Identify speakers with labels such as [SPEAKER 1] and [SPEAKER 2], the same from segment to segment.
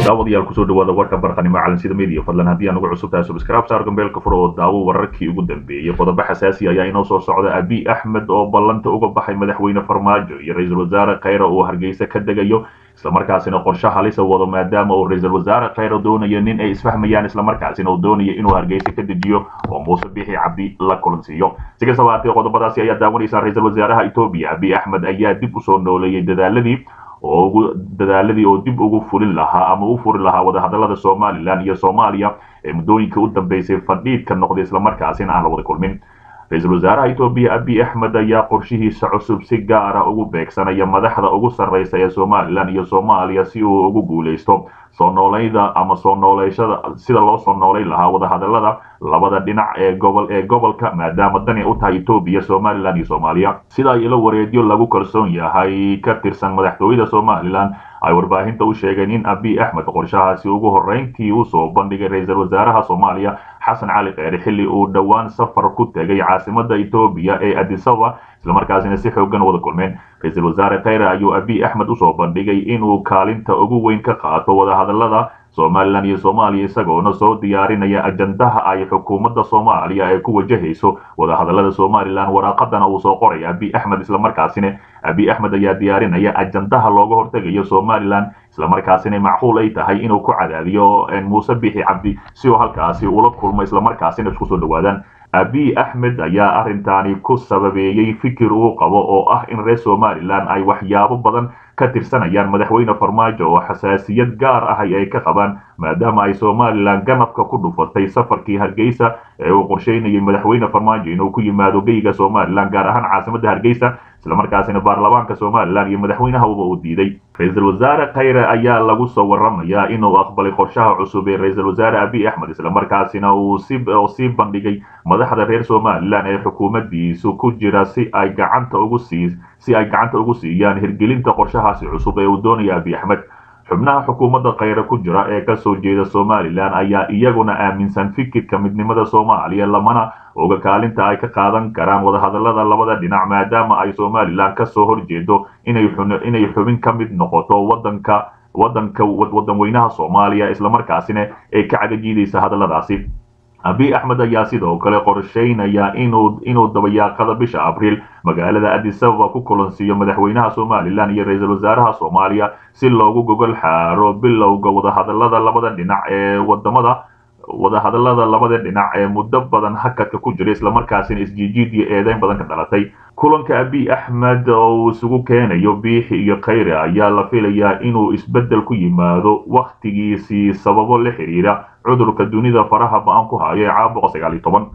[SPEAKER 1] daawadayaal kusoo dhawaada warka barqanimo calansida media fadlan haddii aan ugu cusub tahay subscribe saar gambeelka furo oo daawo wararkii ugu dambeeyey qodobo xasaasi ayaa inoo soo socda abi axmed oo ballanta uga baxay madaxweyne farmaajo iyo ra-iisul wasaare khayra uu hargeysa ka degayo islamarkaasina qorshe halisa wado maadaama uu ra-iisul wasaare khayra doonayo nin ay isfahmayaan islamarkaasina uu doonayo inuu hargeysa ka dejiyo oo muuse bixi cabdi la kulansiiyo si kastaba haatee qodobadaasi ayaa daawanaysaa ra-iisul wasaaraha etoobiya abi axmed ayaa dib usoo nooleeyey dadaaladii oo ugu dadaaladii oo dib ugu fulin lahaa ama u furi lahaa wadahadalada somalilan iyo soomaaliya ee muddooyinka u dambeysay fadhiidka noqday islamarkaasina aan la wada kulmin ra-iisul wasaaraha etoobiya abi axmed ayaa qorshihiisa cusub si gaara ugu beegsanaya madaxda ugu sarreysa ee somalilan iyo soomaaliya si uu ugu guuleysto soo noolayda ama soo nooleyshada sida loo soo noolayn lahaa wadahadalada labada dhinac ee gobol ee gobolka maadaama dani u tahay etoobiya somalilan iyo soomaaliya sida ilo wareedyo lagu kalsoon yahay ka tirsan madaxtooyada somalilan ay warbaahinta u sheegeen in abi axmed qorshahaasi ugu horreyntii usoo bandhigay ra-iisul wasaaraha soomaaliya xasan cali kheyre xilli uu dhowaan safar ku tegay caasimada etoobiya ee adisaba islamarkaasina si xoogan wada kulmeen ra-iisul wasaare kheyre ayuu abi axmed usoo bandhigay inuu kaalinta ugu weyn ka qaato wadahadalada somalilan iyo soomaaliya isagoona soo diyaarinaya ajandaha ay xukuumadda soomaaliya ee ku wajahayso wadahadalada somalilan waraaqadana uu soo qoraya abi axmed islamarkaasina abi axmed ayaa diyaarinaya ajandaha looga hortegayo somalilan islamarkaasina macquul ay tahay inuu ku cadaadiyo muuse bixi cabdi si uu halkaasi ula kulmo islamarkaasina isku soo dhawaadaan abi axmed ayaa arrintaani ku sababeeyey fikir uu qabo oo ah in reer somalilan ay waxyaabo badan ka tirsanayaan madaxweyne farmaajo oo xasaasiyad gaar ah ay ka qabaan maadaama ay somalilan ganafka ku dhufatay safarkii hargeysa ee uu qorsheynayay madaxweyne farmaajo inuu ku yimaado geyga somalilan gaar ahaan caasimadda hargeysa islamarkaasina baarlamaanka somalilan iyo madaxweynahaba uu diiday ra-iisul wasaare khayre ayaa lagu soo waramayaa inuu aqbalay qorshaha cusub ee ra-iisul wasaare abi axmed islamarkaasina uu sii bandhigay madaxda reer somalilan ee xukuumaddiisu ku jira si ay gacanta ugu sii si ay gacanta ugu siiyaan hirgelinta qorshahaasi cusub ee uu doonaya abi axmed xubnaha xukuumadda khayre ku jira ee kasoo jeeda somalilan ayaa iyaguna aaminsan fikirka midnimada soomaaliya lamana oga kaalinta ay ka qaadan karaan wadahadalada labada dhinac maadaama ay somalilan kasoo horjeedo inay xubin ka mid noqoto wadanka wadanka wadan weynaha soomaaliya islamarkaasina ay ka cagajiidaysa hadaladaasi abi axmed ayaa sidoo kale qorsheynaya inuu inuu dabayaaqada bisha abriil magaalada adisababa ku kulansiiyo madaxweynaha somalilan iyo ra-iisul wasaaraha soomaaliya si loogu gogol xaaro bilowga wadahadalada labada dhinac ee wadamada wadahadalada labada dhinac ee muddo badan hakadka ku jira islamarkaasina isjiijiid iyo eedeyn badan ka dhalatay kulanka abi axmed oo uu isugu keenayo biixi iyo khayre ayaa la filayaa inuu isbeddel ku yimaado wakhtigiisii sababo la xiriira cudurka dunida faraha ba-an ku hayo ee caabuqa sagaal iyo toban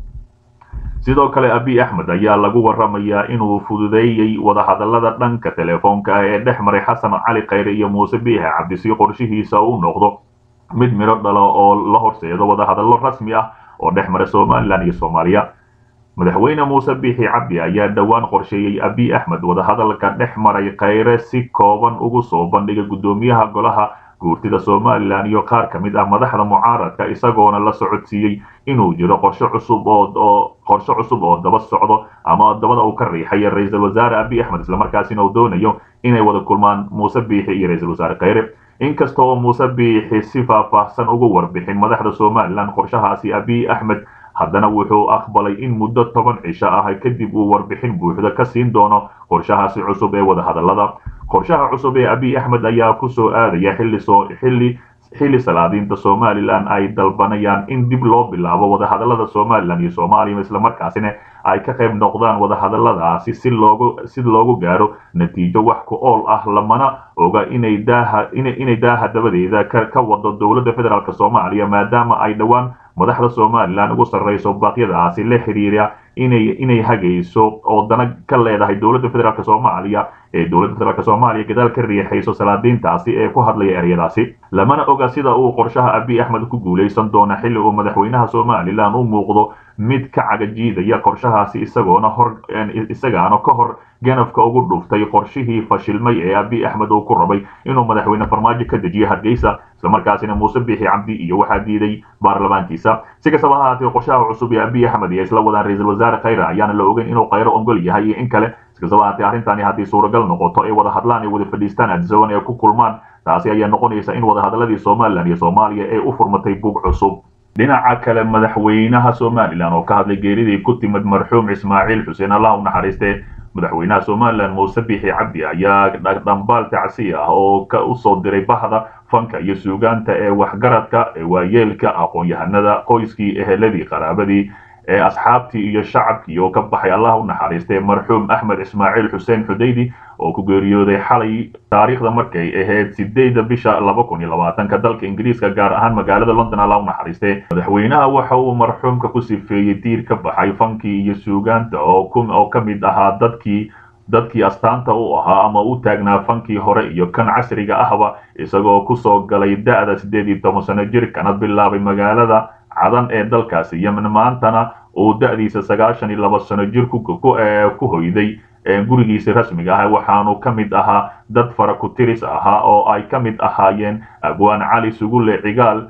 [SPEAKER 1] sidoo kale abi axmed ayaa lagu waramayaa inuu fududeeyey wadahadalada dhanka telefoonka ah ee dhex maray xasan cali khayre iyo muuse biixi cabdi si qorshihiisa u noqdo mid midho dhalo oo la horseedo wadahadallo rasmi ah oo dhex mara somalilan iyo soomaaliya madaxweyne muuse biixi cabdi ayaa dhowaan qorsheeyey abi axmed wadahadalka dhex maray khayre si kooban ugu soo bandhigay guddoomiyaha golaha guurtida somalilan iyo qaar ka mid ah madaxda mucaaradka isagoona la socodsiiyey inuu jiro qorshe cusub oo qorshe cusub oo daba socdo ama dabada uu ka riixaya ra-iisul wasaare abi axmed islamarkaasina uu doonayo inay wada kulmaan muuse biixi iyo ra-iisul wasaare khayre inkasta oo muuse biixi si faahfaahsan ugu warbixin madaxda somalilan qorshahaasi abi axmed haddana wuxuu aqbalay in muddo toban cisho ah kadib uu warbixin buuxda ka siin doono qorshahaasi cusub ee wadahadalada qorshaha cusub ee abi axmed ayaa kusoo aadaya xilli soo xilli xilli salaadiinta somalilan ay dalbanayaan in dib loo bilaabo wadahadalada somalilan iyo soomaaliya islamarkaasina ay ka qayb noqdaan wadahadaladaasi si loogu si loogu gaaro natiijo wax ku ool ah lamana oga inay daaha inay daaha dabadeeda ka wado dowladda federaalk soomaaliya maadaama ay dhowaan madaxda somalilan ugu sarreyso baaqyadaasi la xiriira inay inay hagayso oo dana ka leedahay dowladda federaalk soomaaliya ee dowladda federaalk soomaaliya gadaal ka riixayso salaadiintaasi ee ku hadlaya eryadaasi lamana oga sida uu qorshaha abi axmed ku guulaysan doona xilli uu madaxweynaha somalilan u muuqdo mid ka cagajiidaya qorshahaasi isagoona hor isagaana ka hor ganafka ugu dhuftay qorshihii fashilmay ee abi axmed uu ku rabay inuu madaxweyne farmaajo ka dejiyo hargeysa islamarkaasina muuse biixi cabdi iyo waxaa diiday baarlamaankiisa si kastaba ha haatee qorshaha cusub ee abi axmed iyo isla wadaan ra-iisul wasaare khayre ayaana la ogeyn inuu khayro ongol yahay iyo in kale iskastaba haatee arrintani haddii suuragal noqoto ay wada hadlaan ay wada fadhiistaan adzoon ee ku kulmaan taasi ayaa noqonaysa in wadahadaladii somalilan iyo soomaaliya ay u furmatay bug cusub dhinaca kale madaxweynaha somalilan oo ka hadlay geeridii ku timid marxuum ismaaciil xuseen allah u naxariiste madaxweynaha somalilan muuse bixi cabdi ayaa dhambaal tacsi ah oo ka usoo diray bahda fanka iyo suugaanta ee waxgaradka ee waayeelka aqoon-yahanada qoyskii eheladii qaraabadii ee asxaabtii iyo shacabkii oo ka baxay allah u naxariistay marxuum axmed ismaaciil xuseen xudaydi oo ku geeriyooday xalay taariikhda markay ahayd sideedda bisha laba kun iyo labaatanka dalka ingiriiska gaar ahaan magaalada london allah u naxariistay madaxweynaha waxa uu marxuumka ku sifeeyey diir ka baxay fankii iyo suugaanta oo ka mid ahaa dadkii dadkii astaanta u ahaa ama u taagnaa fankii hore iyo kan casriga ahba isagoo kusoo galay da-da siddeed iyo toban sano jir kana bilaabay magaalada cadan ee dalkaasi yemen maantana uu da-diisa sagaashan iyo laba sano jir ku hoyday gurigiisa rasmiga ah waxaanu ka mid ahaa dad fara ku tiris ahaa oo ay ka mid ahaayeen abwaan cali sugulle cigaal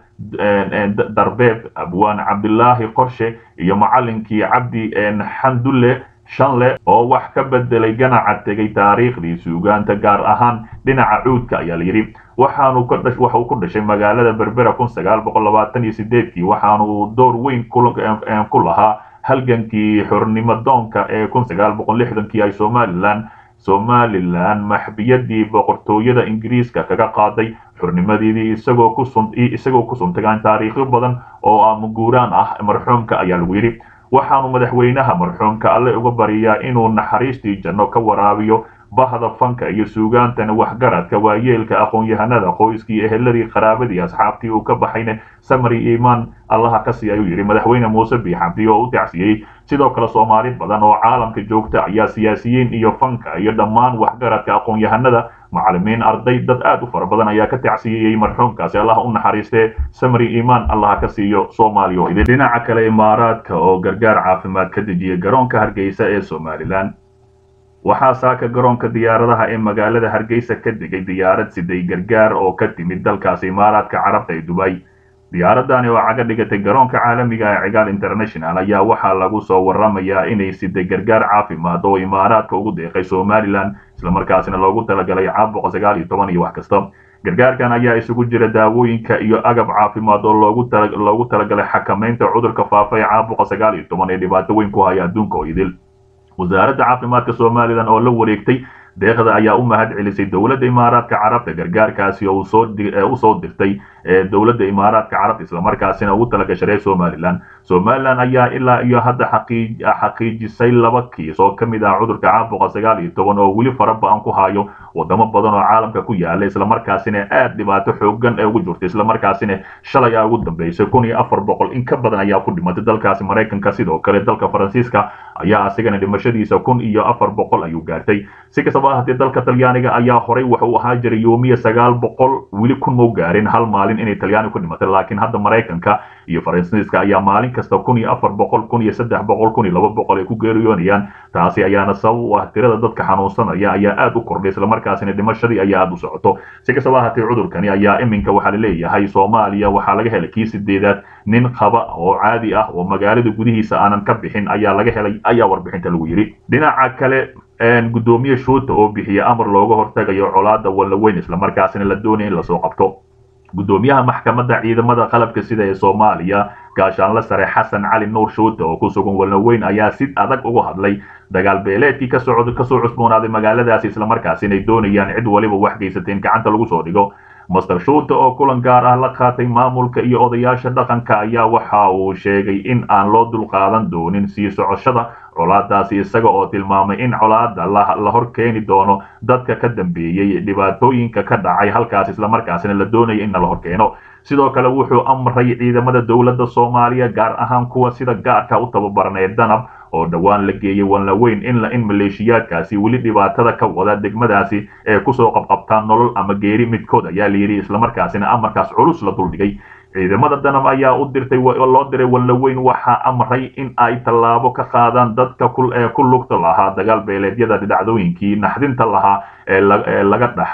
[SPEAKER 1] darbeeb abwaan cabdilaahi qorshe iyo macalinkii cabdi xandulle shanle oo wax ka bedelay ganaca tegay taariikhdii suugaanta gaar ahaan dhinaca cuudka ayaa layidhi waxaanu waxa uu ku dhashay magaalada berbera kun sagaal boqol labaatan iyo sideedkii waxaanu door weyn ku lahaa halgankii xornimo doonka ee kun sagaal boqol lixdankii ay somalilan somalilan maxbiyadii boqortooyada ingiriiska kaga qaaday xornimadeedii isagoo ku isagoo ku suntagaan taariikhyo badan oo amuguuraan ah marxuumka ayaa lagu yidhi waxaanu madaxweynaha marxuumka alle uga bariyaa inuu naxariistii janno ka waraabiyo bahda fanka iyo suugaantana waxgaradka waayeelka aqoon-yahanada qoyskii eheladii qaraabadii asxaabtii uu ka baxayna samari iimaan allaha ka sii ayuu yidhi madaxweyne muuse biixabdi oo u tacsiyey sidoo kale soomaali badan oo caalamka joogta ayaa siyaasiyiin iyo fanka iyo dhammaan waxgaradka aqoon-yahanada macalimiin arday dad aad u fara badan ayaa ka tacsiyeyey marxuumkaasi allaha u naxariistee samari iimaan allaha ka siiyo soomaaliya dhinaca kale imaaraadka oo gargaar caafimaad ka dejiyay garoonka hargeysa ee somalilan waxaa saaka garoonka diyaaradaha ee magaalada hargeysa ka degay diyaarad siday gargaar oo ka timid dalkaasi imaaraadka carabta ee dubay diyaaradani oo caga dhigatay garoonka caalamiga ee cigaal international ayaa waxaa lagu soo waramayaa inay siday gargaar caafimaad oo imaaraadka ugu deeqay somalilan islamarkaasina loogu talagalay caabuqa sagaal iyo toban iyo wax kasta gargaarkan ayaa isugu jira daawooyinka iyo agab caafimaad oo loogu talagalay xakamaynta cudurka faafa ee caabuqa sagaal iyo toban ee dhibaato weyn ku haya adduunka oo idil wasaaradda caafimaadka somalilan oo la wareegtay deeqda ayaa u mahad celisay dowladda imaaraadka carabta gargaarkaasi oo usoo dirtay dowladda imaaraadka carabta islamarkaasina ugu talagashaday somalilan somalilan ayaa ilaa iyo hadda xaqiijisay laba kiis oo ka mid ah cudurka caabuqa sagaal iyo toban oo weli fara ba-an ku hayo wadamo badan oo caalamka ku yaala islamarkaasina aad dhibaato xoogan ee ugu jirta islamarkaasina shalay aa ugu dambeysay kun iyo afar boqol in ka badan ayaa ku dhimatay dalkaasi maraykanka sidoo kale dalka faransiiska ayaa asigana dhimashadiisa kun iyo afar boqol ayuu gaartay si kastaba haddii dalka talyaaniga ayaa horay waxa uu ahaa jiray yoomiya sagaal boqol weli kun mau gaarin hal maalin inay talyaani ku dhimatay laakiin hadda maraykanka iyo faransiiska ayaa maalin kasta kun iyo afar boqol kun iyo saddex boqol kun iyo laba boqol ay ku geeriyoonayaan taasi ayaana sabab u ah tirada dadka xanuunsanaya ayaa aad u kordhay islamarkaasina dhimashadii ayaa aad u socoto si kastaba haatee cudurkani ayaa iminka waxaa laleeyahay soomaaliya waxaa laga helay kii sideedaad nin qaba oo caadi ah oo magaalada gudihiisa aanan ka bixin ayaa laga helay ayaa warbixinta lagu yidhi dhinaca kale gudoomiye shuuta oo bixiya amar looga hortagayo colaada wallaweyn islamarkaasina la doonaya in lasoo qabto gudoomiyaha maxkamadda ciidamada qalabka sida ee soomaaliya gaashaanle sare xasan cali nuur shuuta oo ku sugan wallaweyn ayaa si adag uga hadlay dagaal beeleedkii kasoo kasoo cusboonaaday magaaladaasi islamarkaasina ay doonayaan cid waliba wax geysatay in gacanta lagu soo dhigo master shuuta oo kulan gaar ah la qaatay maamulka iyo odayaasha dhaqanka ayaa waxa uu sheegay in aan loo dulqaadan doonin sii socoshada colaadaasi isaga oo tilmaamay in colaada la hor keeni doono dadka ka dambeeyey dhibaatooyinka ka dhacay halkaas islamarkaasina la doonaya in la hor keeno sidoo kale wuxuu amray ciidamada dowladda soomaaliya gaar ahaan kuwa sida gaarka u tababaran ee danab oo dhowaan la geeyey wanlaweyn in in maleeshiyaadkaasi weli dhibaatada ka wada degmadaasi ee kusoo qabqabtaan nolol ama geeri midkood ayaa layidhi islamarkaasina amarkaas culus la duldhigay ciidamada danab ayaa u dirtay loo diray wallaweyn waxaa amray in ay tallaabo ka qaadaan dadka ku lugta lahaa dagaal beeleedyada dhacdooyinkii naxdinta lahaa ee laga dhaxlay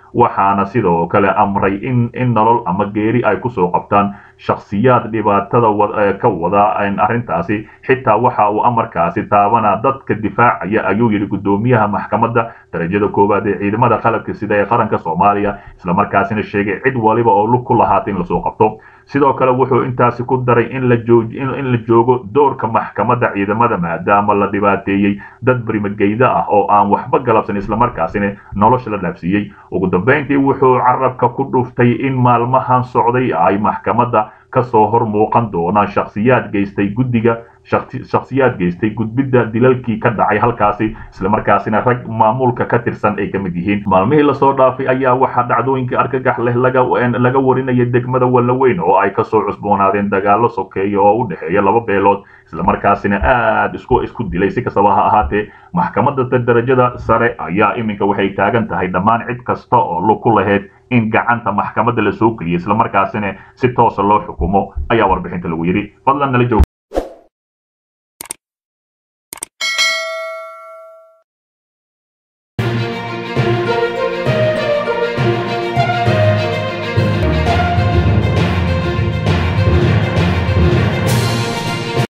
[SPEAKER 1] waxaana sidoo kale amray in in nolol ama geeri ay kusoo qabtaan shakhsiyaad dhibaatada ka wada arrintaasi xitaa waxa uu amarkaasi taabanaa dadka difaacaya ayuu yidhi guddoomiyaha maxkamadda darajada koowaad ee ciidamada qalabka sida ee qaranka soomaaliya islamarkaasina sheegay cid waliba oo lug ku lahaata in lasoo qabto sidoo kale wuxuu intaasi ku daray in la joog in la joogo doorka maxkamadda ciidamada maadaama la dhibaateeyey dad barimageyda ah oo aan waxba galabsan islamarkaasina nolosha la dhaafsiiyey ugu dambeyntii wuxuu carabka ku dhuftay in maalmahan socday ay maxkamadda kasoo hor muuqan doonaan shakhsiyaad geystay guddiga shakhsiyaad geystay gudbidda dilalkii ka dhacay halkaasi islamarkaasina rag maamulka ka tirsan ay ka mid yihiin maalmihii lasoo dhaafay ayaa waxaa dhacdooyinka argagax leh laga laga warinaya degmada wallaweyn oo ay kasoo cusboonaadeen dagaalo sokeeya oo u dhexeeya laba beelood islamarkaasina aad isku isku dilay si kastaba ha ahaatee maxkamadda darajada sare ayaa iminka waxay taagan tahay dhammaan cid kasta oo lug ku lahayd in gacanta maxkamadda la soo geliyo islamarkaasina si toosa loo xukumo ayaa warbixinta lagu yidhi fadlan nala joog